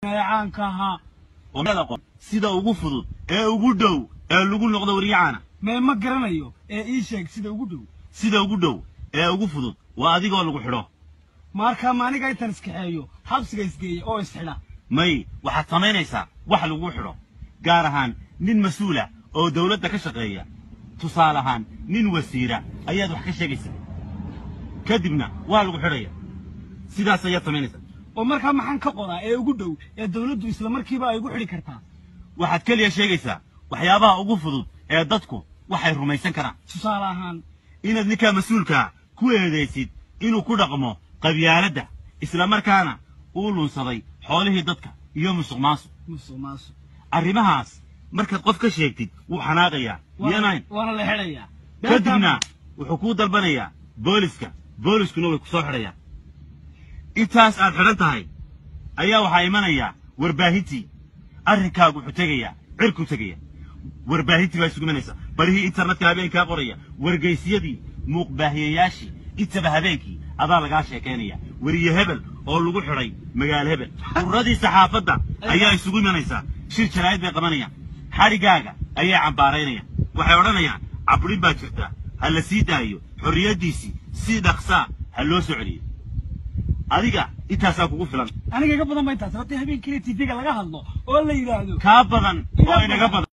caanka ahaa oo qon sida ugu fudud ee ugu dhow ee lagu noqdo waryacaana mee ma garanayo ee ii sheeg sida ugu dhow sida ugu dhow ee ugu fudud waa adigoo lagu xidho markaa maaniga intan iskaxeeyo xabsiga isgeeya oo isxidha may waxaad samaynaysaa wax lagu xidho gaar ahaan nin mas-uula oo dawladda ka shaqeeya tusaale ahaan nin wasiira ayaad wax ka sheegaysaa kadibna waa lagu xidhaya sidaas ayaad samaynaysaa oo markaa maxaan ka qodaa ee ugu dhow ee dawladdu isla markiiba ay ugu xidhi kartaa waxaad keliya sheegaysaa waxyaabaha ugu fudud ee dadku waxay rumaysan karaan tusaale ahaan inaad ninkaa mas-uulkaa ku eedaysid inuu ku dhaqmo qabyaaladda isla markaana uu lunsaday xoolihii dadka iyo musuq maasuq musuq maasuq arrimahaas markaad qof ka sheegtid wuu xanaaqayaa miyanayn waana la xidhayaa kadibna wuxuu kuu dalbanayaa booliska booliskuna way ku soo xidhayaan intaas aad xidhan tahay ayaa waxaa imanayaa warbaahintii arrinkaagu wuxuu tegayaa cirkuu tegaya warbaahintii baa isugu imanaysa barihii internetka habeenkaa qoraya wargaysyadii muuqbaahiyayaashii intaba habeenkii adaa lagaa sheekaynaya weriye hebel oo lagu xidhay magaalo hebel ururadii saxaafadda ayaa isugu imanaysaa shir jaraa'id bay qabanayaan xadhigaaga ayay cambaaraynayaan waxay odhanayaan cabrin baa jirta ha la sii daayo xorriyaddiisii si dhaqsaa ha loo soo celiyo adiga intaasaa kugu filan aniga iga badan ba intaas haddii habeenkiina tv-ga laga hadlo oo la yidhaahdo kaa badan oo inaga badan